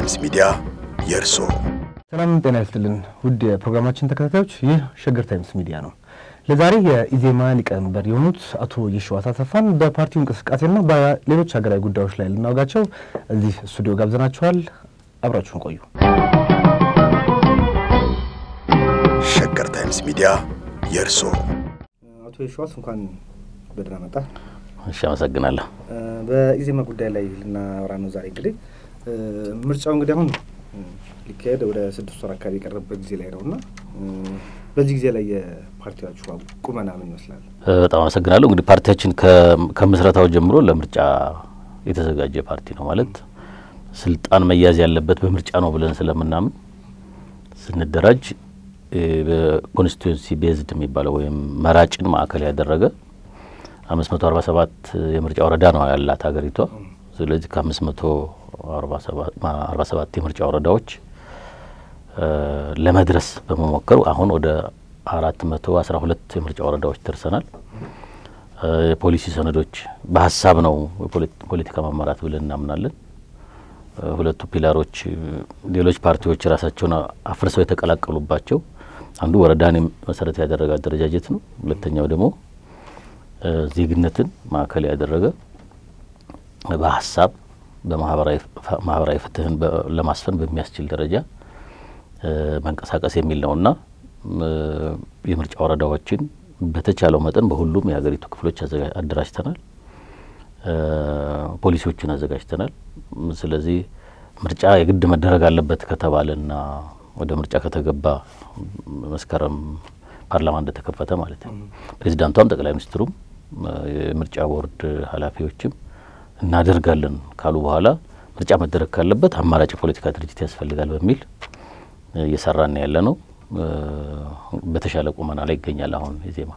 ታይምስ ሚዲያ የእርሶ ሰላም ጤና ይስጥልን ውድ የፕሮግራማችን ተከታታዮች፣ ይህ ሸገር ታይምስ ሚዲያ ነው። ለዛሬ የኢዜማ ሊቀመንበር የሆኑት አቶ የሺዋስ አሰፋን በፓርቲው እንቅስቃሴና በሌሎች ሀገራዊ ጉዳዮች ላይ ልናወጋቸው እዚህ ስቱዲዮ ጋብዘናችኋል። አብራችሁን ቆዩ። ሸገር ታይምስ ሚዲያ የእርሶ አቶ የሺዋስ እንኳን በደህና መጣ። እሺ፣ አመሰግናለሁ። በኢዜማ ጉዳይ ላይ ልናወራ ነው ዛሬ። እንግዲህ ምርጫው እንግዲህ አሁን ሊካሄድ ወደ ስድስት ወር አካባቢ የቀረበበት ጊዜ ላይ ነው እና በዚህ ጊዜ ላይ የፓርቲያችሁ ቁመና ምን ይመስላል? በጣም አመሰግናለሁ። እንግዲህ ፓርቲያችን ከምስረታው ጀምሮ ለምርጫ የተዘጋጀ ፓርቲ ነው። ማለት ስልጣን መያዝ ያለበት በምርጫ ነው ብለን ስለምናምን ስንደራጅ በኮንስቲቱንሲ ቤዝድ የሚባለው ወይም መራጭን ማዕከል ያደረገ አምስት መቶ አርባ ሰባት የምርጫ ወረዳ ነው ያላት ሀገሪቷ። ስለዚህ ከአምስት መቶ አርባ ሰባት የምርጫ ወረዳዎች ለመድረስ በመሞከሩ አሁን ወደ አራት መቶ አስራ ሁለት የምርጫ ወረዳዎች ደርሰናል። የፖሊሲ ሰነዶች በሀሳብ ነው ፖለቲካ መመራት ብለን እናምናለን። ሁለቱ ፒላሮች ሌሎች ፓርቲዎች ራሳቸውን አፍርሰው የተቀላቀሉባቸው አንዱ ወረዳን መሰረት ያደረገ አደረጃጀት ነው። ሁለተኛው ደግሞ ዜግነትን ማዕከል ያደረገ በሀሳብ በማህበራዊ ፍትህን ለማስፈን በሚያስችል ደረጃ መንቀሳቀስ የሚል ነውና የምርጫ ወረዳዎችን በተቻለው መጠን በሁሉም የሀገሪቱ ክፍሎች አደራጅተናል። ፖሊሲዎችን አዘጋጅተናል። ስለዚህ ምርጫ የግድ መደረግ አለበት ከተባለና ወደ ምርጫ ከተገባ መስከረም ፓርላማ እንደተከፈተ ማለት ነው ፕሬዚዳንቷም ጠቅላይ ሚኒስትሩም የምርጫ ቦርድ ኃላፊዎችም እናደርጋለን ካሉ በኋላ ምርጫ መደረግ ካለበት አማራጭ የፖለቲካ ድርጅት ያስፈልጋል በሚል እየሰራን ያለ ነው። በተሻለ ቁመና ላይ ይገኛል። አሁን ኢዜማ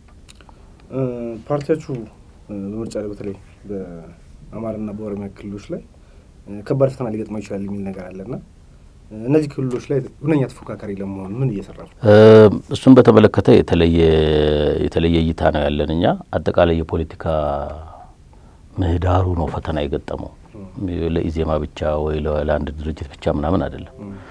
ፓርቲያችሁ በምርጫ ላይ በተለይ በአማራና በኦሮሚያ ክልሎች ላይ ከባድ ፈተና ሊገጥመው ይችላል የሚል ነገር አለና እነዚህ ክልሎች ላይ ሁነኛ ተፎካካሪ ለመሆን ምን እየሰራ ነው? እሱን በተመለከተ የተለየ የተለየ እይታ ነው ያለን እኛ። አጠቃላይ የፖለቲካ ምህዳሩ ነው ፈተና የገጠመው ለኢዜማ ብቻ ወይ ለአንድ ድርጅት ብቻ ምናምን አይደለም።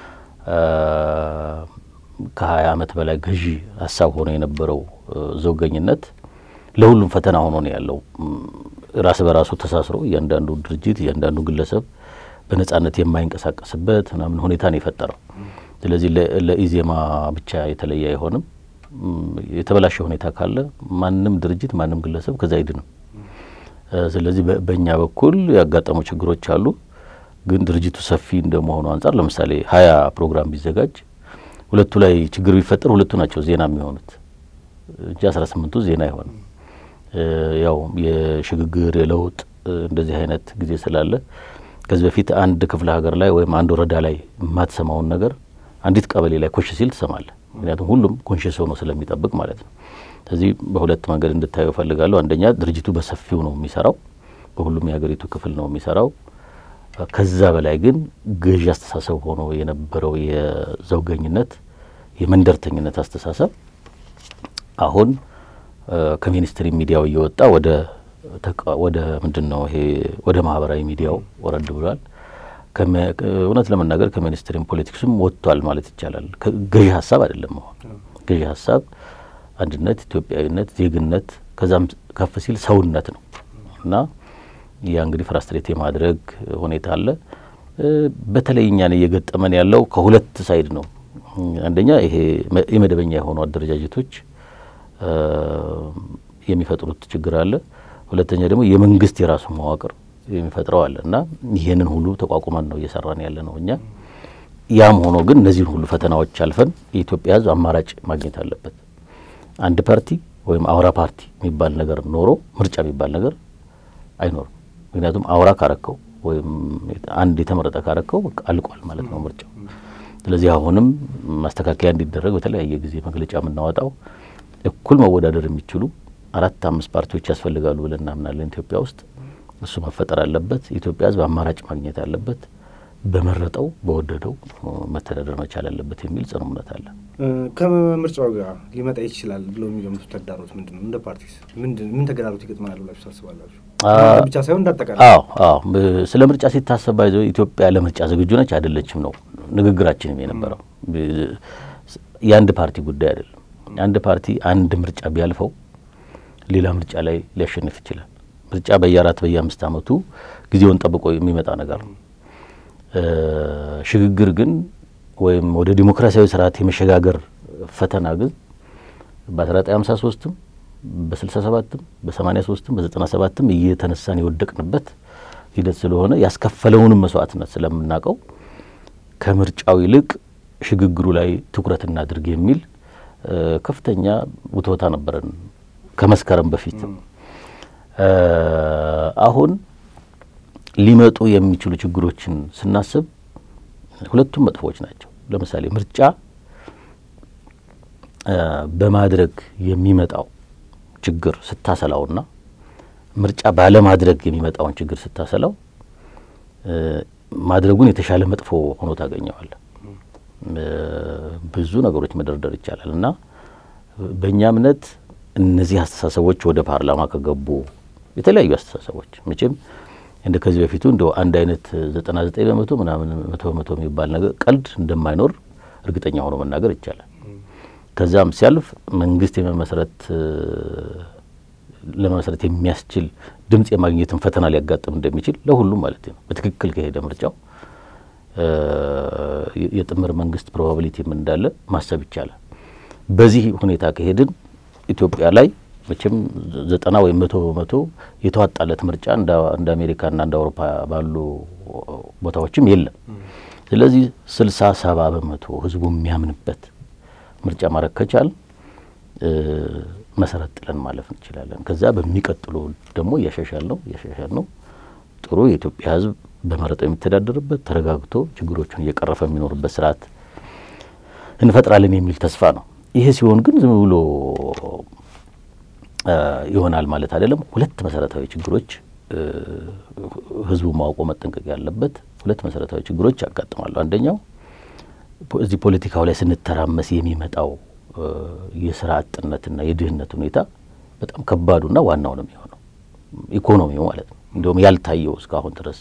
ከሀያ ዓመት በላይ ገዢ ሀሳብ ሆኖ የነበረው ዘውገኝነት ለሁሉም ፈተና ሆኖ ነው ያለው። ራስ በራሱ ተሳስሮ እያንዳንዱ ድርጅት እያንዳንዱ ግለሰብ በነጻነት የማይንቀሳቀስበት ምናምን ሁኔታ ነው የፈጠረው። ስለዚህ ለኢዜማ ብቻ የተለየ አይሆንም። የተበላሸ ሁኔታ ካለ ማንም ድርጅት ማንም ግለሰብ ከዛ አይድንም። ስለዚህ በእኛ በኩል ያጋጠሙ ችግሮች አሉ። ግን ድርጅቱ ሰፊ እንደመሆኑ አንጻር ለምሳሌ ሀያ ፕሮግራም ቢዘጋጅ ሁለቱ ላይ ችግር ቢፈጠር ሁለቱ ናቸው ዜና የሚሆኑት እንጂ አስራ ስምንቱ ዜና አይሆንም። ያው የሽግግር የለውጥ እንደዚህ አይነት ጊዜ ስላለ ከዚህ በፊት አንድ ክፍለ ሀገር ላይ ወይም አንድ ወረዳ ላይ የማትሰማውን ነገር አንዲት ቀበሌ ላይ ኮሽ ሲል ትሰማለህ። ምክንያቱም ሁሉም ኮንሽስ ሆኖ ስለሚጠብቅ ማለት ነው። ስለዚህ በሁለት መንገድ እንድታየው እፈልጋለሁ። አንደኛ ድርጅቱ በሰፊው ነው የሚሰራው፣ በሁሉም የሀገሪቱ ክፍል ነው የሚሰራው። ከዛ በላይ ግን ገዢ አስተሳሰብ ሆኖ የነበረው የዘውገኝነት የመንደርተኝነት አስተሳሰብ አሁን ከሚኒስትሪ ሚዲያው እየወጣ ወደ ወደ ምንድን ነው ይሄ ወደ ማህበራዊ ሚዲያው ወረድ ብሏል። እውነት ለመናገር ከሚኒስትሪም ፖለቲክስም ወጥቷል ማለት ይቻላል። ገዢ ሀሳብ አይደለም። አሁን ገዢ ሀሳብ አንድነት፣ ኢትዮጵያዊነት፣ ዜግነት ከዛም ከፍ ሲል ሰውነት ነው እና ያ እንግዲህ ፍራስትሬት የማድረግ ሁኔታ አለ። በተለይ እኛን እየገጠመን ያለው ከሁለት ሳይድ ነው። አንደኛ ይሄ የመደበኛ የሆኑ አደረጃጀቶች የሚፈጥሩት ችግር አለ። ሁለተኛ ደግሞ የመንግስት የራሱ መዋቅር የሚፈጥረው አለ እና ይሄንን ሁሉ ተቋቁመን ነው እየሰራን ያለ ነው እኛ። ያም ሆኖ ግን እነዚህን ሁሉ ፈተናዎች አልፈን የኢትዮጵያ ሕዝብ አማራጭ ማግኘት አለበት። አንድ ፓርቲ ወይም አውራ ፓርቲ የሚባል ነገር ኖሮ ምርጫ የሚባል ነገር አይኖርም። ምክንያቱም አውራ ካረከው ወይም አንድ የተመረጠ ካረከው አልቋል ማለት ነው ምርጫው። ስለዚህ አሁንም ማስተካከያ እንዲደረግ በተለያየ ጊዜ መግለጫ የምናወጣው እኩል መወዳደር የሚችሉ አራት አምስት ፓርቲዎች ያስፈልጋሉ ብለን እናምናለን ኢትዮጵያ ውስጥ። እሱ መፈጠር አለበት። የኢትዮጵያ ህዝብ አማራጭ ማግኘት አለበት። በመረጠው በወደደው መተዳደር መቻል አለበት የሚል ጽኑ እምነት አለ። ከምርጫው ጋር ሊመጣ ይችላል ብለው የሚገምቱት ተግዳሮት ምንድን ነው? እንደ ፓርቲስ ምን ተግዳሮት ይገጥመናል ብላችሁ ታስባላችሁ? ብቻ ሳይሆን እንዳጠቃላይ። አዎ አዎ፣ ስለ ምርጫ ሲታሰብ ባይዘ ኢትዮጵያ ለምርጫ ዝግጁ ነች አይደለችም ነው ንግግራችንም የነበረው። የአንድ ፓርቲ ጉዳይ አይደለም። አንድ ፓርቲ አንድ ምርጫ ቢያልፈው ሌላ ምርጫ ላይ ሊያሸንፍ ይችላል። ምርጫ በየአራት በየአምስት ዓመቱ ጊዜውን ጠብቆ የሚመጣ ነገር ነው። ሽግግር ግን ወይም ወደ ዲሞክራሲያዊ ስርዓት የመሸጋገር ፈተና ግን በ1953ም በ67ም በ83ም በ97ም እየተነሳን የወደቅንበት ሂደት ስለሆነ ያስከፈለውንም መስዋዕትነት ስለምናውቀው ከምርጫው ይልቅ ሽግግሩ ላይ ትኩረት እናድርግ የሚል ከፍተኛ ውትወታ ነበረን ከመስከረም በፊት። አሁን ሊመጡ የሚችሉ ችግሮችን ስናስብ ሁለቱም መጥፎዎች ናቸው። ለምሳሌ ምርጫ በማድረግ የሚመጣው ችግር ስታሰላውና ምርጫ ባለማድረግ የሚመጣውን ችግር ስታሰላው ማድረጉን የተሻለ መጥፎ ሆኖ ታገኘዋል። ብዙ ነገሮች መደርደር ይቻላል እና በእኛ እምነት እነዚህ አስተሳሰቦች ወደ ፓርላማ ከገቡ የተለያዩ አስተሳሰቦች መቼም እንደ ከዚህ በፊቱ እንደ አንድ አይነት ዘጠና ዘጠኝ በመቶ ምናምን መቶ በመቶ የሚባል ነገር ቀልድ እንደማይኖር እርግጠኛ ሆኖ መናገር ይቻላል። ከዛም ሲያልፍ መንግስት የመመስረት ለመመስረት የሚያስችል ድምጽ የማግኘትን ፈተና ሊያጋጥም እንደሚችል ለሁሉም ማለት ነው። በትክክል ከሄደ ምርጫው የጥምር መንግስት ፕሮባቢሊቲም እንዳለ ማሰብ ይቻላል። በዚህ ሁኔታ ከሄድን ኢትዮጵያ ላይ መቼም ዘጠና ወይም መቶ በመቶ የተዋጣለት ምርጫ እንደ አሜሪካና እንደ አውሮፓ ባሉ ቦታዎችም የለም። ስለዚህ ስልሳ ሰባ በመቶ ህዝቡ የሚያምንበት ምርጫ ማድረግ ከቻል መሰረት ጥለን ማለፍ እንችላለን። ከዛ በሚቀጥሉ ደግሞ እያሻሻል ነው እያሻሻል ነው ጥሩ የኢትዮጵያ ህዝብ በመረጠው የሚተዳደርበት ተረጋግቶ ችግሮቹን እየቀረፈ የሚኖርበት ስርዓት እንፈጥራለን የሚል ተስፋ ነው። ይሄ ሲሆን ግን ዝም ብሎ ይሆናል ማለት አይደለም። ሁለት መሰረታዊ ችግሮች ህዝቡ ማውቆ መጠንቀቅ ያለበት ሁለት መሰረታዊ ችግሮች ያጋጥማሉ። አንደኛው እዚህ ፖለቲካው ላይ ስንተራመስ የሚመጣው የስራ አጥነትና የድህነት ሁኔታ በጣም ከባዱና ዋናው ነው የሚሆነው ኢኮኖሚው ማለት ነው። እንዲሁም ያልታየው እስካሁን ድረስ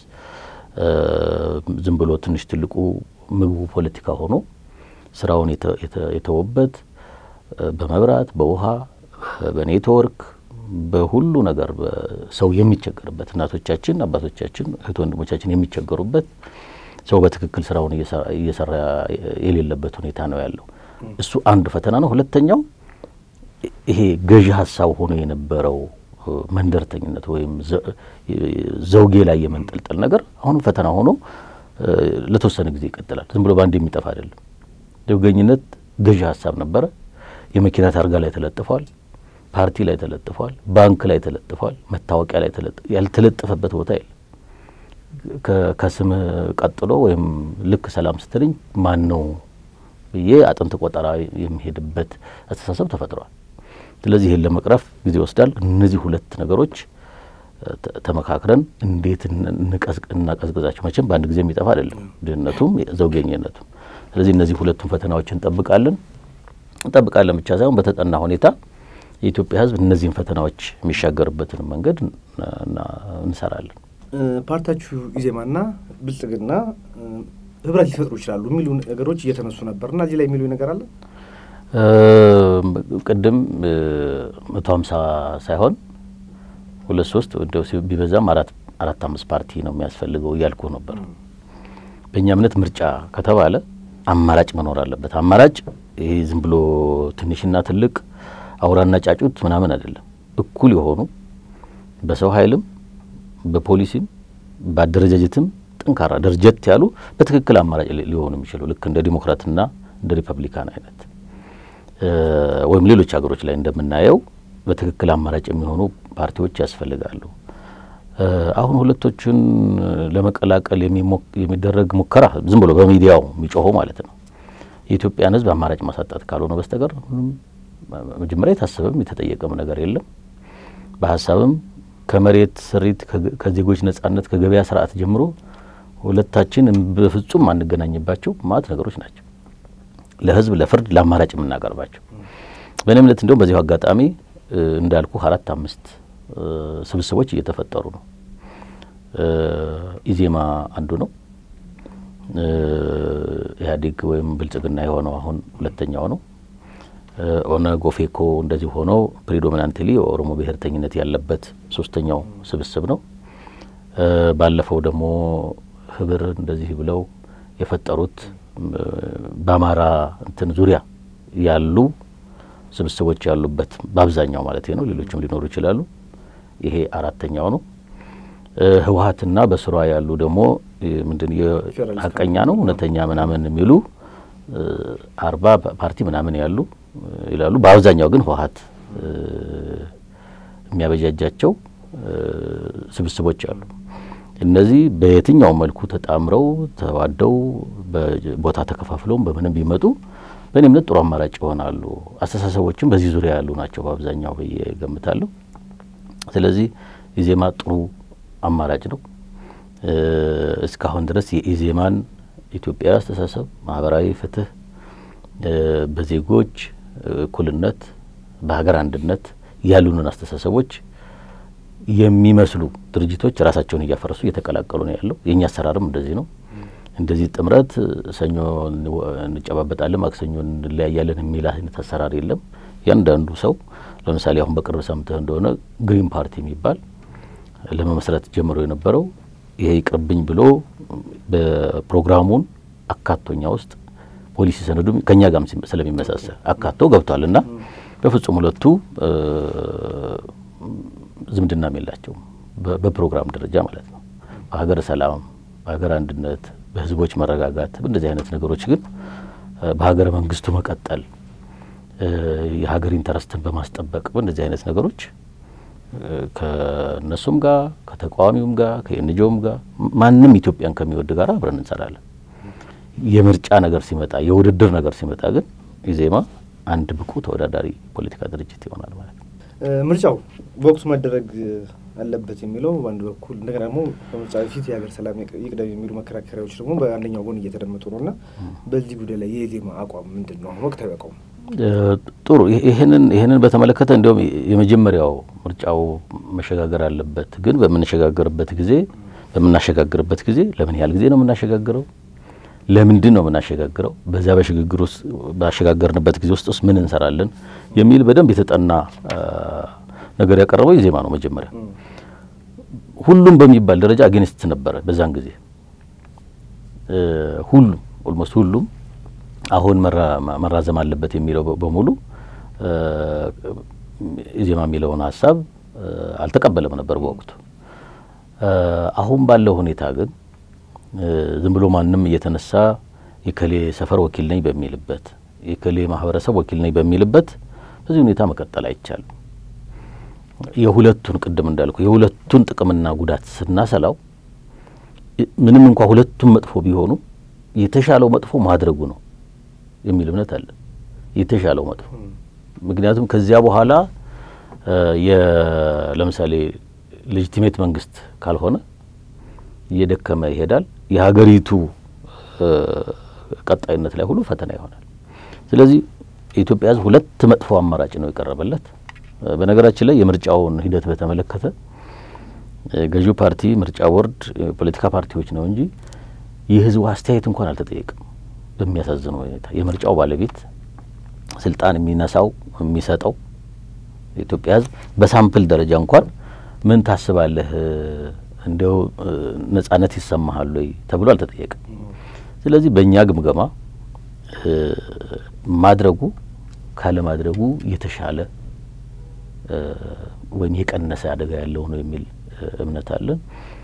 ዝም ብሎ ትንሽ ትልቁ ምግቡ ፖለቲካ ሆኖ ስራውን የተወበት በመብራት፣ በውሃ፣ በኔትወርክ፣ በሁሉ ነገር ሰው የሚቸገርበት እናቶቻችን፣ አባቶቻችን፣ እህት ወንድሞቻችን የሚቸገሩበት ሰው በትክክል ስራውን እየሰራ የሌለበት ሁኔታ ነው ያለው። እሱ አንዱ ፈተና ነው። ሁለተኛው ይሄ ገዢ ሀሳብ ሆኖ የነበረው መንደርተኝነት ወይም ዘውጌ ላይ የመንጠልጠል ነገር አሁንም ፈተና ሆኖ ለተወሰነ ጊዜ ይቀጥላል። ዝም ብሎ በአንድ የሚጠፋ አይደለም። ዘውገኝነት ገዢ ሀሳብ ነበረ። የመኪና ታርጋ ላይ ተለጥፏል፣ ፓርቲ ላይ ተለጥፏል፣ ባንክ ላይ ተለጥፏል፣ መታወቂያ ላይ ያልተለጠፈበት ቦታ የለም። ከስም ቀጥሎ ወይም ልክ ሰላም ስትልኝ ማን ነው ብዬ አጥንት ቆጠራ የሚሄድበት አስተሳሰብ ተፈጥሯል። ስለዚህ ይህን ለመቅረፍ ጊዜ ይወስዳል። እነዚህ ሁለት ነገሮች ተመካክረን እንዴት እናቀዝቅዛቸው? መቼም በአንድ ጊዜ የሚጠፋ አይደለም፣ ድህነቱም ዘውገኝነቱም። ስለዚህ እነዚህ ሁለቱም ፈተናዎች እንጠብቃለን እንጠብቃለን ብቻ ሳይሆን በተጠና ሁኔታ የኢትዮጵያ ሕዝብ እነዚህን ፈተናዎች የሚሻገርበትን መንገድ እንሰራለን። ፓርቲያችሁ ኢዜማና ብልጽግና ህብረት ሊፈጥሩ ይችላሉ የሚሉ ነገሮች እየተነሱ ነበር እና እዚህ ላይ የሚሉ ነገር አለ። ቅድም መቶ ሀምሳ ሳይሆን ሁለት ሶስት እንደው ቢበዛም አራት አራት አምስት ፓርቲ ነው የሚያስፈልገው እያልኩ ነበር። በእኛ እምነት ምርጫ ከተባለ አማራጭ መኖር አለበት። አማራጭ ይሄ ዝም ብሎ ትንሽና ትልቅ አውራና ጫጩት ምናምን አይደለም። እኩል የሆኑ በሰው ኃይልም በፖሊሲም በአደረጃጀትም ጠንካራ ደረጀት ያሉ በትክክል አማራጭ ሊሆኑ የሚችሉ ልክ እንደ ዲሞክራትና እንደ ሪፐብሊካን አይነት ወይም ሌሎች ሀገሮች ላይ እንደምናየው በትክክል አማራጭ የሚሆኑ ፓርቲዎች ያስፈልጋሉ። አሁን ሁለቶቹን ለመቀላቀል የሚደረግ ሙከራ ዝም ብሎ በሚዲያው የሚጮሆ ማለት ነው የኢትዮጵያን ሕዝብ አማራጭ ማሳጣት ካልሆነ በስተቀር መጀመሪያ የታሰበም የተጠየቀም ነገር የለም። በሀሳብም ከመሬት ስሪት ከዜጎች ነጻነት ከገበያ ስርዓት ጀምሮ ሁለታችን በፍጹም አንገናኝባቸው ማት ነገሮች ናቸው። ለህዝብ ለፍርድ ለአማራጭ የምናቀርባቸው በእኔ እምነት እንዲሁም በዚሁ አጋጣሚ እንዳልኩ አራት አምስት ስብስቦች እየተፈጠሩ ነው። ኢዜማ አንዱ ነው። ኢህአዴግ ወይም ብልጽግና የሆነው አሁን ሁለተኛው ነው። ኦነግ፣ ኦፌኮ እንደዚህ ሆነው ፕሪዶሚናንትሊ የኦሮሞ ብሔርተኝነት ያለበት ሶስተኛው ስብስብ ነው። ባለፈው ደግሞ ህብር እንደዚህ ብለው የፈጠሩት በአማራ እንትን ዙሪያ ያሉ ስብስቦች ያሉበት በአብዛኛው ማለት ነው። ሌሎችም ሊኖሩ ይችላሉ። ይሄ አራተኛው ነው። ህወሀትና በስሯ ያሉ ደግሞ ምንድን ሀቀኛ ነው እውነተኛ ምናምን የሚሉ አርባ ፓርቲ ምናምን ያሉ ይላሉ። በአብዛኛው ግን ህወሀት የሚያበጃጃቸው ስብስቦች አሉ። እነዚህ በየትኛውም መልኩ ተጣምረው ተዋደው በቦታ ተከፋፍለውም በምንም ቢመጡ በእኔ እምነት ጥሩ አማራጭ ይሆናሉ። አስተሳሰቦችም በዚህ ዙሪያ ያሉ ናቸው በአብዛኛው ብዬ ገምታለሁ። ስለዚህ ኢዜማ ጥሩ አማራጭ ነው። እስካሁን ድረስ የኢዜማን ኢትዮጵያዊ አስተሳሰብ፣ ማህበራዊ ፍትህ፣ በዜጎች እኩልነት፣ በሀገር አንድነት ያሉንን አስተሳሰቦች የሚመስሉ ድርጅቶች ራሳቸውን እያፈረሱ እየተቀላቀሉ ነው ያለው። የእኛ አሰራርም እንደዚህ ነው። እንደዚህ ጥምረት ሰኞ እንጨባበጣለን፣ ማክሰኞ እንለያያለን የሚል አይነት አሰራር የለም። ያንዳንዱ ሰው ለምሳሌ አሁን በቅርብ ሰምተህ እንደሆነ ግሪን ፓርቲ የሚባል ለመመስረት ጀምሮ የነበረው ይሄ ይቅርብኝ ብሎ በፕሮግራሙን አካቶኛ ውስጥ ፖሊሲ ሰነዱ ከኛ ጋርም ስለሚመሳሰል አካቶ ገብቷል እና በፍጹም ሁለቱ ዝምድናም የላቸውም በፕሮግራም ደረጃ ማለት ነው። በሀገር ሰላም፣ በሀገር አንድነት፣ በህዝቦች መረጋጋት በእንደዚህ አይነት ነገሮች ግን በሀገረ መንግስቱ መቀጠል የሀገር ኢንተረስትን በማስጠበቅ በእንደዚህ አይነት ነገሮች ከእነሱም ጋር ከተቃዋሚውም ጋር ከኤንጂኦም ጋር ማንም ኢትዮጵያን ከሚወድ ጋር አብረን እንሰራለን። የምርጫ ነገር ሲመጣ የውድድር ነገር ሲመጣ ግን ኢዜማ አንድ ብቁ ተወዳዳሪ ፖለቲካ ድርጅት ይሆናል ማለት ነው። ምርጫው በወቅቱ መደረግ አለበት የሚለው በአንድ በኩል እንደገና ደግሞ ከምርጫ በፊት የሀገር ሰላም ይቅደም የሚሉ መከራከሪያዎች ደግሞ በአንደኛው ጎን እየተደመጡ ነው እና በዚህ ጉዳይ ላይ የኢዜማ አቋም ምንድን ነው? አሁን ወቅታዊ አቋም ጥሩ። ይህንን ይህንን በተመለከተ እንዲሁም የመጀመሪያው ምርጫው መሸጋገር አለበት። ግን በምንሸጋገርበት ጊዜ በምናሸጋግርበት ጊዜ ለምን ያህል ጊዜ ነው የምናሸጋግረው? ለምንድን ነው የምናሸጋግረው? በዛ በሽግግር ውስጥ ባሸጋገርንበት ጊዜ ውስጥ ምን እንሰራለን የሚል በደንብ የተጠና ነገር ያቀረበው ኢዜማ ነው። መጀመሪያ ሁሉም በሚባል ደረጃ አጌንስት ነበረ። በዛን ጊዜ ሁሉም ኦልሞስት ሁሉም አሁን መራዘም አለበት የሚለው በሙሉ ኢዜማ የሚለውን ሀሳብ አልተቀበለም ነበር በወቅቱ። አሁን ባለው ሁኔታ ግን ዝም ብሎ ማንም እየተነሳ የከሌ ሰፈር ወኪል ነኝ በሚልበት የከሌ ማህበረሰብ ወኪል ነኝ በሚልበት በዚህ ሁኔታ መቀጠል አይቻልም። የሁለቱን ቅድም እንዳልኩ የሁለቱን ጥቅምና ጉዳት ስናሰላው ምንም እንኳ ሁለቱም መጥፎ ቢሆኑ የተሻለው መጥፎ ማድረጉ ነው የሚል እምነት አለ። የተሻለው መጥፎ ምክንያቱም ከዚያ በኋላ ለምሳሌ ሌጂቲሜት መንግስት ካልሆነ እየደከመ ይሄዳል። የሀገሪቱ ቀጣይነት ላይ ሁሉ ፈተና ይሆናል። ስለዚህ የኢትዮጵያ ሕዝብ ሁለት መጥፎ አማራጭ ነው የቀረበለት። በነገራችን ላይ የምርጫውን ሂደት በተመለከተ ገዢው ፓርቲ ምርጫ ቦርድ የፖለቲካ ፓርቲዎች ነው እንጂ የህዝቡ አስተያየት እንኳን አልተጠየቅም። በሚያሳዝነው ሁኔታ የምርጫው ባለቤት ስልጣን የሚነሳው የሚሰጠው የኢትዮጵያ ሕዝብ በሳምፕል ደረጃ እንኳን ምን ታስባለህ እንዲያው ነጻነት ይሰማሃል ወይ ተብሎ አልተጠየቅም። ስለዚህ በእኛ ግምገማ ማድረጉ ካለማድረጉ የተሻለ ወይም የቀነሰ አደጋ ያለው ነው የሚል እምነት አለን።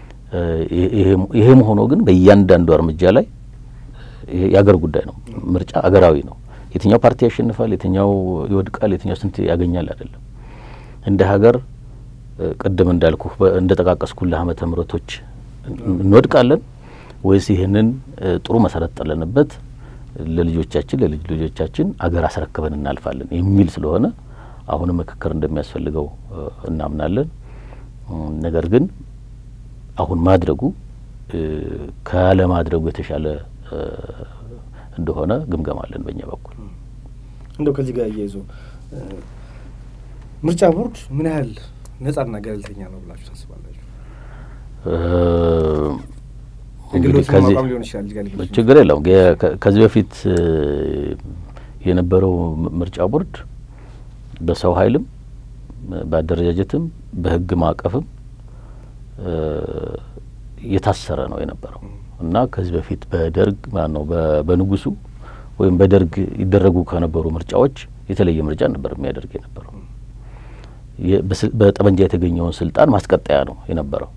ይሄም ሆኖ ግን በእያንዳንዱ እርምጃ ላይ የአገር ጉዳይ ነው። ምርጫ አገራዊ ነው። የትኛው ፓርቲ ያሸንፋል፣ የትኛው ይወድቃል፣ የትኛው ስንት ያገኛል አይደለም። እንደ ሀገር ቅድም እንዳልኩ እንደ ጠቃቀስኩልህ ዓመተ ምሕረቶች እንወድቃለን ወይስ ይህንን ጥሩ መሰረት ጥለንበት ለልጆቻችን ለልጅ ልጆቻችን አገር አስረክበን እናልፋለን የሚል ስለሆነ አሁንም ምክክር እንደሚያስፈልገው እናምናለን። ነገር ግን አሁን ማድረጉ ካለማድረጉ የተሻለ እንደሆነ ግምገማ አለን በእኛ በኩል። እንደው ከዚህ ጋር እያይዞ ምርጫ ቦርድ ምን ያህል ነጻና ገለልተኛ ነው ብላችሁ ታስባላችሁ? እንግዲህ የግሎችን ከዚህ ማቋም ሊሆን ይችላል እዚህ ጋር ሊሆን ችግር የለውም። የ- ከ- ከዚህ በፊት የነበረው ምርጫ ቦርድ በሰው ኃይልም በአደረጃጀትም በሕግ ማዕቀፍም የታሰረ ነው የነበረው እና ከዚህ በፊት በደርግ ማን ነው በ- በንጉሱ ወይም በደርግ ይደረጉ ከነበሩ ምርጫዎች የተለየ ምርጫ ነበር የሚያደርግ የነበረው። የ- በስ- በጠመንጃ የተገኘውን ስልጣን ማስቀጠያ ነው የነበረው።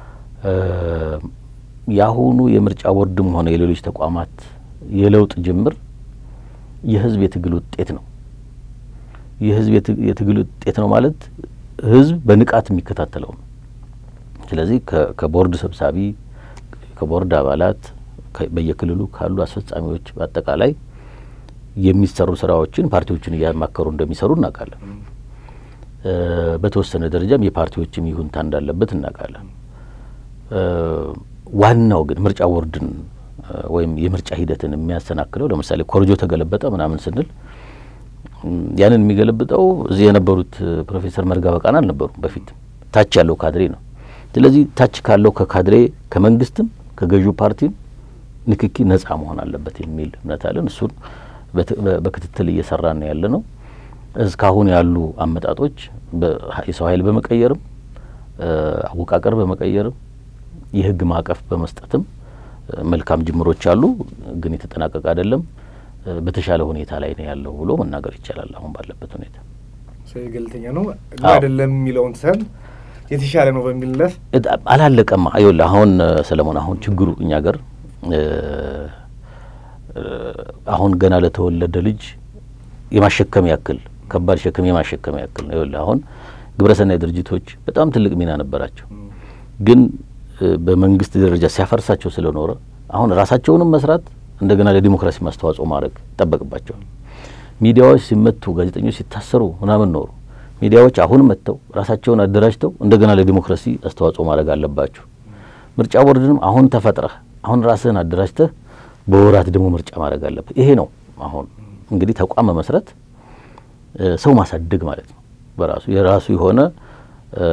የአሁኑ የምርጫ ቦርድም ሆነ የሌሎች ተቋማት የለውጥ ጅምር የህዝብ የትግል ውጤት ነው። የህዝብ የት- የትግል ውጤት ነው ማለት ህዝብ በንቃት የሚከታተለው ነው። ስለዚህ ከ- ከቦርድ ሰብሳቢ፣ ከቦርድ አባላት፣ ከ- በየክልሉ ካሉ አስፈጻሚዎች በአጠቃላይ የሚሰሩ ስራዎችን ፓርቲዎችን እያማከሩ እንደሚሰሩ እናውቃለን። እ፣ በተወሰነ ደረጃም የፓርቲዎችም ይሁንታ እንዳለበት እናውቃለን። እ፣ ዋናው ግን ምርጫ ቦርድን እ፣ ወይም የምርጫ ሂደትን የሚያሰናክለው ለምሳሌ ኮርጆ ተገለበጠ ምናምን ስንል እም፣ ያንን የሚገለብጠው እዚህ የነበሩት እ፣ ፕሮፌሰር መርጋ በቃና አልነበሩም። በፊት ታች ያለው ካድሬ ነው። ስለዚህ ታች ካለው ከካድሬ ከመንግስትም ከገዢው ፓርቲም ንክኪ ነጻ መሆን አለበት የሚል እምነት አለን። እሱን በት- በ- በክትትል እየሰራን ነው ያለ ነው። እስካሁን ያሉ አመጣጦች በ- የሰው ኃይል በመቀየርም እ፣ አወቃቀር በመቀየርም የህግ ማዕቀፍ በመስጠትም እ፣ መልካም ጅምሮች አሉ፣ ግን የተጠናቀቀ አይደለም። እ፣ በተሻለ ሁኔታ ላይ ነው ያለው ብሎ መናገር ይቻላል። አሁን ባለበት ሁኔታ ሰው ገለልተኛ ነው ነው አዎ። አይደለም የሚለውን ትተን የተሻለ ነው በሚል ለፍ እድ- አላለቀማ። ይኸውልህ አሁን እ፣ ሰለሞን አሁን ችግሩ እኛ ገር እ፣ እ፣ አሁን ገና ለተወለደ ልጅ የማሸከም ያክል ከባድ ሸክም የማሸከም ያክል ነው። ይኸውልህ አሁን ግብረሰናይ ድርጅቶች በጣም ትልቅ ሚና ነበራቸው፣ ግን እ፣ በመንግስት ደረጃ ሲያፈርሳቸው ስለኖረ አሁን ራሳቸውንም መስራት እንደገና ለዲሞክራሲ ማስተዋጽኦ ማድረግ ይጠበቅባቸዋል። ሚዲያዎች ሲመቱ፣ ጋዜጠኞች ሲታሰሩ ምናምን ኖሩ። ሚዲያዎች አሁን መጥተው ራሳቸውን አደራጅተው እንደገና ለዲሞክራሲ አስተዋጽኦ ማድረግ አለባቸው። ምርጫ ቦርድንም አሁን ተፈጥረህ አሁን ራስህን አደራጅተህ በወራት ደግሞ ምርጫ ማድረግ አለብህ። ይሄ ነው አሁን እንግዲህ ተቋም መመስረት እ፣ ሰው ማሳደግ ማለት ነው። በራሱ የራሱ የሆነ እ፣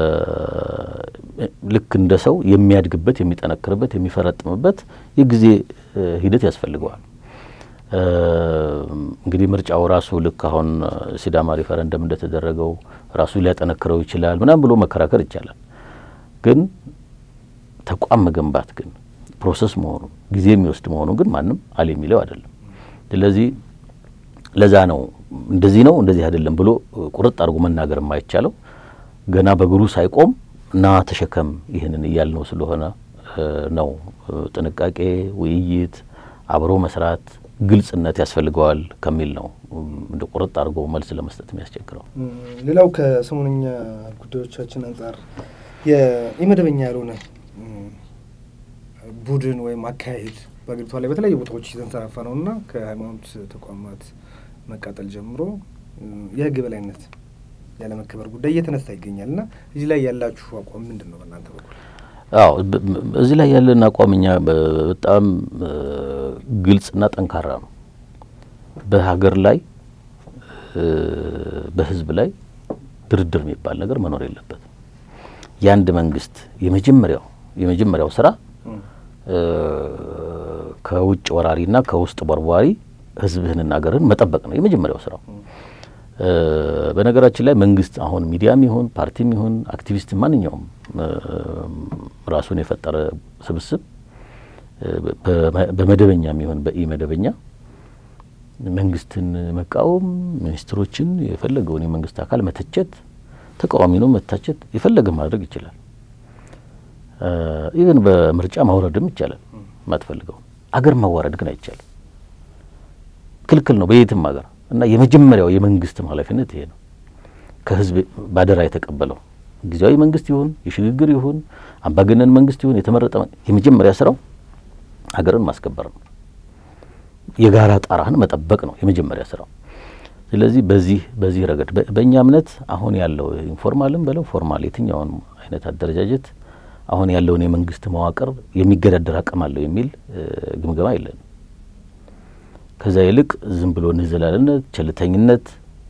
ልክ እንደ ሰው የሚያድግበት፣ የሚጠነክርበት፣ የሚፈረጥምበት የጊዜ እ፣ ሂደት ያስፈልገዋል። እ፣ እንግዲህ ምርጫው ራሱ ልክ አሁን እ፣ ሲዳማ ሪፈረንደም እንደተደረገው ራሱ ሊያጠነክረው ይችላል ምናምን ብሎ መከራከር ይቻላል። ግን ተቋም መገንባት ግን ፕሮሰስ መሆኑ ጊዜ የሚወስድ መሆኑ ግን ማንም አለ የሚለው አይደለም። ስለዚህ ለዛ ነው እንደዚህ ነው እንደዚህ አይደለም ብሎ እ፣ ቁርጥ አድርጎ መናገር የማይቻለው ገና በእግሩ ሳይቆም እና ተሸከም ይህንን እያልነው ስለሆነ እ፣ ነው እ፣ ጥንቃቄ፣ ውይይት፣ አብሮ መስራት፣ ግልጽነት ያስፈልገዋል ከሚል ነው እም፣ እንደ ቁርጥ አድርጎ መልስ ለመስጠት የሚያስቸግረው። እም፣ ሌላው ከሰሞነኛ ጉዳዮቻችን አንጻር የኢመደበኛ ያልሆነ እም፣ ቡድን ወይም አካሄድ በአገሪቷ ላይ በተለያዩ ቦታዎች እየተንሰራፋ ነው እና ከሃይማኖት ተቋማት መቃጠል ጀምሮ እም፣ የህግ በላይነት ያለመከበር ጉዳይ እየተነሳ ይገኛል እና እዚህ ላይ ያላችሁ አቋም ምንድን ነው በእናንተ በኩል? አዎ በ- በ- እዚህ ላይ ያለን አቋም እኛ በ- በጣም እ፣ ግልጽና ጠንካራ ነው። በሀገር ላይ እ፣ በህዝብ ላይ ድርድር የሚባል ነገር መኖር የለበትም። የአንድ መንግስት የመጀመሪያው የመጀመሪያው ስራ እም፣ እ፣ ከውጭ ወራሪና ከውስጥ ቦርቧሪ ህዝብህንና ሀገርህን መጠበቅ ነው የመጀመሪያው ስራው። እ፣ በነገራችን ላይ መንግስት አሁን ሚዲያም ይሁን ፓርቲም ይሁን አክቲቪስት ማንኛውም እ፣ ራሱን የፈጠረ ስብስብ እ፣ በ- በመደበኛም ይሁን በኢ መደበኛ መንግስትን መቃወም፣ ሚኒስትሮችን የፈለገውን የመንግስት አካል መተቸት፣ ተቃዋሚውን መታቸት የፈለገ ማድረግ ይችላል። ኢቨን በምርጫ ማውረድም ይቻላል። የማትፈልገው አገር ማዋረድ ግን አይቻልም፣ ክልክል ነው በየትም ሀገር እና የመጀመሪያው የመንግስትም ኃላፊነት ይሄ ነው። ከህዝብ ባደራ የተቀበለው ጊዜያዊ መንግስት ይሁን የሽግግር ይሁን አምባገነን መንግስት ይሁን የተመረጠ መ- የመጀመሪያ ስራው ሀገርን ማስከበር ነው። የጋራ ጣራህን መጠበቅ ነው የመጀመሪያ ስራው። ስለዚህ በዚህ በዚህ ረገድ በ- በእኛ እምነት አሁን ያለው ኢንፎርማልም በለው ፎርማል የትኛውን አይነት አደረጃጀት አሁን ያለውን የመንግስት መዋቅር የሚገዳደር አቅም አለው የሚል ግምገማ የለንም። ከዛ ይልቅ ዝም ብሎ ንዝላልነት፣ ቸልተኝነት፣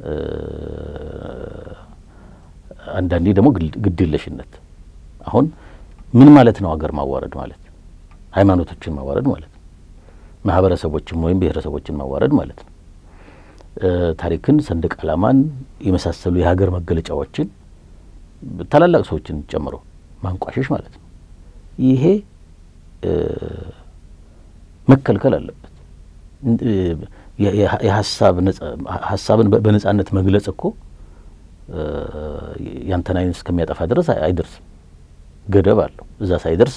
አንዳንዴ ደግሞ ግድ የለሽነት አሁን ምን ማለት ነው? ሀገር ማዋረድ ማለት ሃይማኖቶችን ማዋረድ ማለት ነው። ማህበረሰቦችን ወይም ብሔረሰቦችን ማዋረድ ማለት ነው። ታሪክን፣ ሰንደቅ ዓላማን የመሳሰሉ የሀገር መገለጫዎችን ታላላቅ ሰዎችን ጨምሮ ማንቋሸሽ ማለት ነው። ይሄ መከልከል አለበት። ሀሳብን በነጻነት መግለጽ እኮ ያንተን አይን እስከሚያጠፋ ድረስ አይደርስም። ገደብ አለው። እዛ ሳይደርስ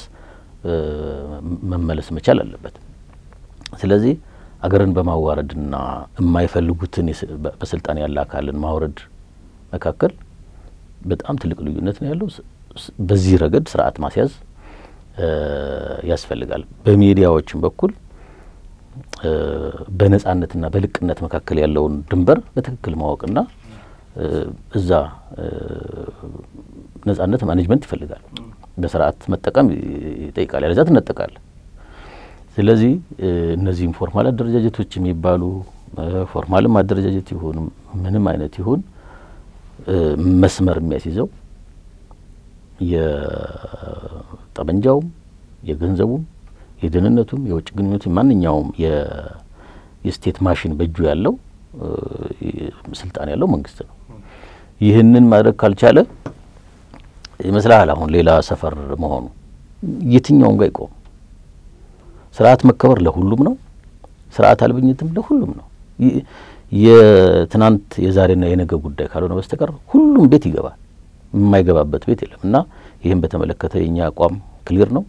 መመለስ መቻል አለበት። ስለዚህ አገርን በማዋረድና የማይፈልጉትን በስልጣን ያለ አካልን ማውረድ መካከል በጣም ትልቅ ልዩነት ነው ያለው። በዚህ ረገድ ስርዓት ማስያዝ ያስፈልጋል። በሚዲያዎችም በኩል በነጻነትና በልቅነት መካከል ያለውን ድንበር በትክክል ማወቅና እዛ ነጻነት ማኔጅመንት ይፈልጋል። በስርዓት መጠቀም ይጠይቃል። ያለዛ ትነጠቃል። ስለዚህ እነዚህ ኢንፎርማል አደረጃጀቶች የሚባሉ ፎርማልም አደረጃጀት ይሁን ምንም አይነት ይሁን መስመር የሚያስይዘው የጠመንጃውም የገንዘቡም የደህንነቱም የውጭ ግንኙነቱም ማንኛውም የስቴት ማሽን በእጁ ያለው ስልጣን ያለው መንግስት ነው። ይህንን ማድረግ ካልቻለ ይመስልሃል አሁን ሌላ ሰፈር መሆኑ የትኛውም ጋር ይቆም። ስርዓት መከበር ለሁሉም ነው። ስርዓት አልበኝትም ለሁሉም ነው። የትናንት የዛሬና የነገ ጉዳይ ካልሆነ በስተቀር ሁሉም ቤት ይገባል። የማይገባበት ቤት የለም እና ይህም በተመለከተ የእኛ አቋም ክሊር ነው።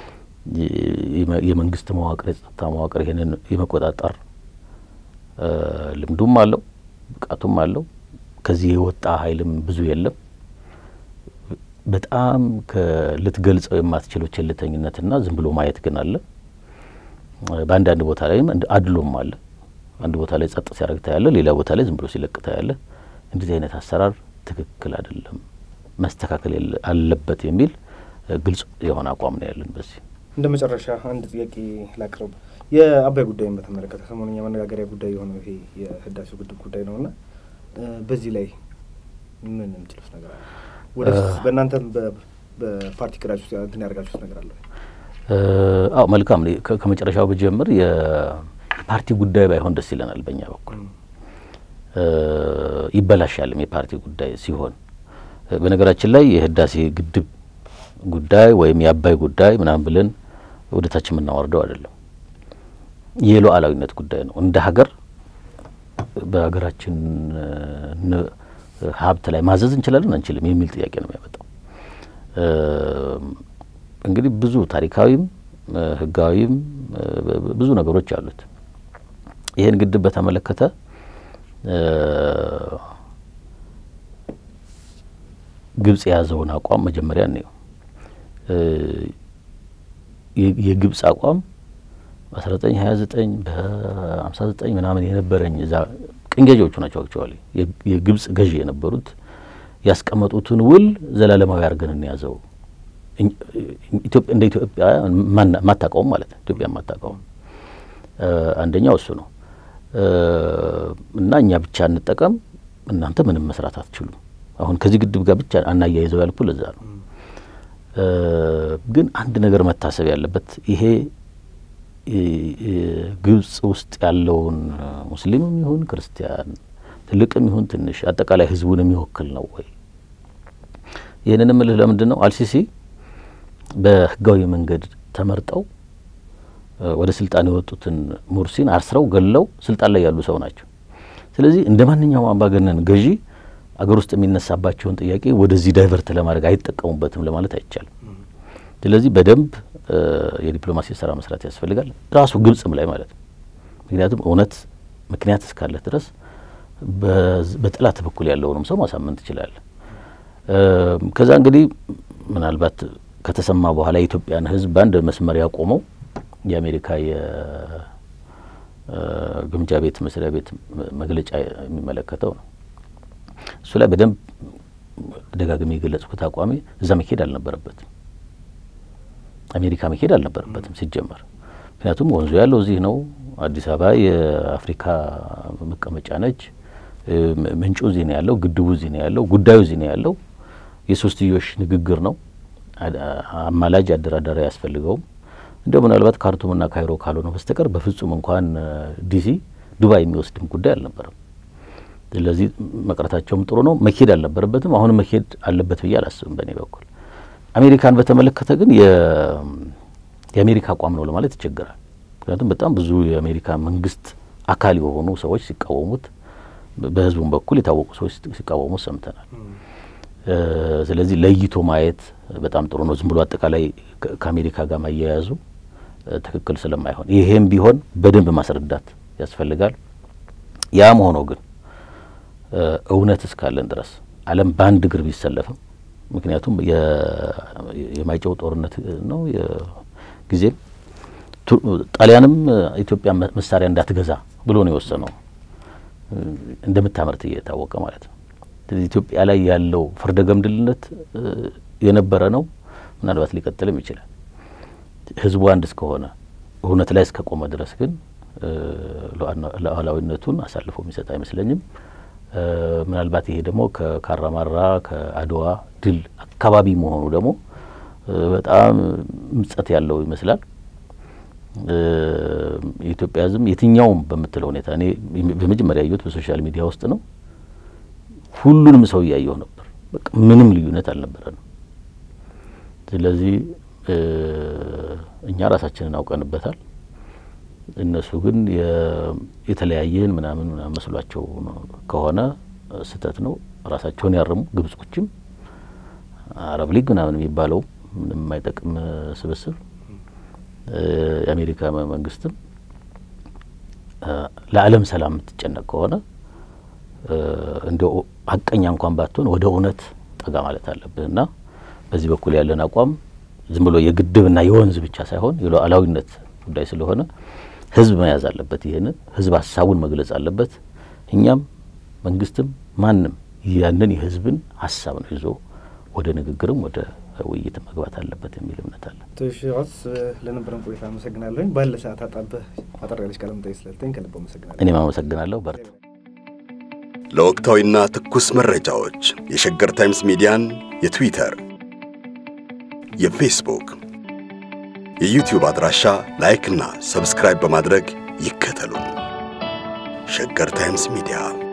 የመንግስት መዋቅር የጸጥታ መዋቅር ይህንን የመቆጣጠር ልምዱም አለው ብቃቱም አለው። ከዚህ የወጣ ኃይልም ብዙ የለም። በጣም ልትገልጸው የማትችለው ቸልተኝነትና ዝም ብሎ ማየት ግን አለ። በአንዳንድ ቦታ ላይም አድሎም አለ። አንድ ቦታ ላይ ጸጥ ሲያደርግ ታያለ፣ ሌላ ቦታ ላይ ዝም ብሎ ሲለቅ ታያለ። እንደዚህ አይነት አሰራር ትክክል አይደለም፣ መስተካከል አለበት የሚል ግልጽ የሆነ አቋም ነው ያለን። በዚህ እንደ መጨረሻ አንድ ጥያቄ ላቅርብ። የአባይ ጉዳይን በተመለከተ ሰሞኑኛ መነጋገሪያ ጉዳይ የሆነው ይሄ የህዳሴው ግድብ ጉዳይ ነው እና በዚህ ላይ ምን የምትሉት ነገር አለ? ወደፊት በእናንተም በፓርቲ ቅዳችሁ እንትን ያደርጋችሁት ነገር አለ? አዎ መልካም። ከመጨረሻው ብጀምር የፓርቲ ጉዳይ ባይሆን ደስ ይለናል። በእኛ በኩል ይበላሻልም የፓርቲ ጉዳይ ሲሆን፣ በነገራችን ላይ የህዳሴ ግድብ ጉዳይ ወይም የአባይ ጉዳይ ምናምን ብለን ወደ ታች የምናወርደው አይደለም። የሉዓላዊነት ጉዳይ ነው። እንደ ሀገር በሀገራችን ሀብት ላይ ማዘዝ እንችላለን አንችልም የሚል ጥያቄ ነው የሚያመጣው። እንግዲህ ብዙ ታሪካዊም ህጋዊም ብዙ ነገሮች አሉት። ይህን ግድብ በተመለከተ ግብጽ የያዘውን አቋም መጀመሪያ እንየው። የግብጽ አቋም በአስራ ዘጠኝ ሀያ ዘጠኝ በሀምሳ ዘጠኝ ምናምን የነበረኝ እዛ ቅኝ ገዢዎቹ ናቸው አክቹዋሊ የግብጽ ገዢ የነበሩት ያስቀመጡትን ውል ዘላለማዊ አድርገን እንያዘው እንደ ኢትዮጵያ ማታቀውም ማለት ነው። ኢትዮጵያ ማታቀውም አንደኛው እሱ ነው እና እኛ ብቻ እንጠቀም፣ እናንተ ምንም መስራት አትችሉም። አሁን ከዚህ ግድብ ጋር ብቻ አናያይዘው ያልኩ ለዛ ነው። ግን አንድ ነገር መታሰብ ያለበት ይሄ ግብጽ ውስጥ ያለውን ሙስሊምም ይሁን ክርስቲያን ትልቅም ይሁን ትንሽ አጠቃላይ ሕዝቡን የሚወክል ነው ወይ? ይህንን ምልህ ለምንድን ነው አልሲሲ በህጋዊ መንገድ ተመርጠው ወደ ስልጣን የወጡትን ሙርሲን አስረው ገለው ስልጣን ላይ ያሉ ሰው ናቸው። ስለዚህ እንደ ማንኛውም አምባገነን ገዢ አገር ውስጥ የሚነሳባቸውን ጥያቄ ወደዚህ ዳይቨርት ለማድረግ አይጠቀሙበትም ለማለት አይቻልም። ስለዚህ በደንብ የዲፕሎማሲ ስራ መስራት ያስፈልጋል፣ ራሱ ግብጽም ላይ ማለት ነው። ምክንያቱም እውነት ምክንያት እስካለ ድረስ በጠላት በኩል ያለውንም ሰው ማሳመን ትችላለህ። ከዛ እንግዲህ ምናልባት ከተሰማ በኋላ የኢትዮጵያን ሕዝብ በአንድ መስመር ያቆመው የአሜሪካ የግምጃ ቤት መስሪያ ቤት መግለጫ የሚመለከተው ነው። እሱ ላይ በደንብ ደጋግሜ የገለጽኩት አቋሚ እዛ መሄድ አልነበረበትም። አሜሪካ መሄድ አልነበረበትም ሲጀመር። ምክንያቱም ወንዙ ያለው እዚህ ነው። አዲስ አበባ የአፍሪካ መቀመጫ ነች። ምንጩ እዚህ ነው ያለው፣ ግድቡ እዚህ ነው ያለው፣ ጉዳዩ እዚህ ነው ያለው። የሶስትዮሽ ንግግር ነው። አማላጅ አደራዳሪ አያስፈልገውም። እንዲያው ምናልባት ካርቱምና ካይሮ ካልሆነ በስተቀር በፍጹም እንኳን ዲሲ ዱባይ የሚወስድም ጉዳይ አልነበረም። ስለዚህ መቅረታቸውም ጥሩ ነው። መሄድ አልነበረበትም። አሁንም መሄድ አለበት ብዬ አላስብም በእኔ በኩል። አሜሪካን በተመለከተ ግን የአሜሪካ አቋም ነው ለማለት ይቸግራል። ምክንያቱም በጣም ብዙ የአሜሪካ መንግስት አካል የሆኑ ሰዎች ሲቃወሙት፣ በህዝቡም በኩል የታወቁ ሰዎች ሲቃወሙት ሰምተናል። ስለዚህ ለይቶ ማየት በጣም ጥሩ ነው። ዝም ብሎ አጠቃላይ ከአሜሪካ ጋር ማያያዙ ትክክል ስለማይሆን ይሄም ቢሆን በደንብ ማስረዳት ያስፈልጋል። ያም ሆኖ ግን እውነት እስካለን ድረስ ዓለም በአንድ እግር ቢሰለፍም ምክንያቱም የማይጨው ጦርነት ነው ጊዜም ጣሊያንም ኢትዮጵያ መሳሪያ እንዳትገዛ ብሎ ነው የወሰነው እንደምታመርት እየታወቀ ማለት ነው። ኢትዮጵያ ላይ ያለው ፍርደ ገምድልነት የነበረ ነው። ምናልባት ሊቀጥልም ይችላል። ህዝቡ አንድ እስከሆነ እውነት ላይ እስከቆመ ድረስ ግን ሉዓላዊነቱን አሳልፎ የሚሰጥ አይመስለኝም። ምናልባት ይሄ ደግሞ ከካራማራ ከአድዋ ድል አካባቢ መሆኑ ደግሞ በጣም ምጸት ያለው ይመስላል። የኢትዮጵያ ህዝብ የትኛውም በምትለው ሁኔታ እኔ በመጀመሪያ ያየሁት በሶሻል ሚዲያ ውስጥ ነው። ሁሉንም ሰው እያየሁ ነበር። በቃ ምንም ልዩነት አልነበረንም። ስለዚህ እኛ ራሳችንን አውቀንበታል። እነሱ ግን የተለያየን ምናምን ምናምን መስሏቸው ከሆነ ስህተት ነው። ራሳቸውን ያርሙ። ግብጾችም አረብ ሊግ ምናምን የሚባለው ምንም የማይጠቅም ስብስብ፣ የአሜሪካ መንግስትም ለዓለም ሰላም የምትጨነቅ ከሆነ እንደ ሀቀኛ እንኳን ባትሆን ወደ እውነት ጠጋ ማለት አለብህ እና በዚህ በኩል ያለን አቋም ዝም ብሎ የግድብና የወንዝ ብቻ ሳይሆን የሉዓላዊነት ጉዳይ ስለሆነ ህዝብ መያዝ አለበት። ይህንን ህዝብ ሀሳቡን መግለጽ አለበት። እኛም መንግስትም ማንም ያንን የህዝብን ሀሳብ ነው ይዞ ወደ ንግግርም ወደ ውይይት መግባት አለበት የሚል እምነት አለ። ቶሽዋስ ለነበረን ቆይታ አመሰግናለሁኝ። ባለ ሰዓት አጣበህ አጠር ያለች ቃለ መጠይቅ ስለተኝ ከልብ አመሰግናለሁ። እኔም አመሰግናለሁ። በርት ለወቅታዊና ትኩስ መረጃዎች የሸገር ታይምስ ሚዲያን የትዊተር፣ የፌስቡክ፣ የዩቲዩብ አድራሻ ላይክና ሰብስክራይብ በማድረግ ይከተሉን። ሸገር ታይምስ ሚዲያ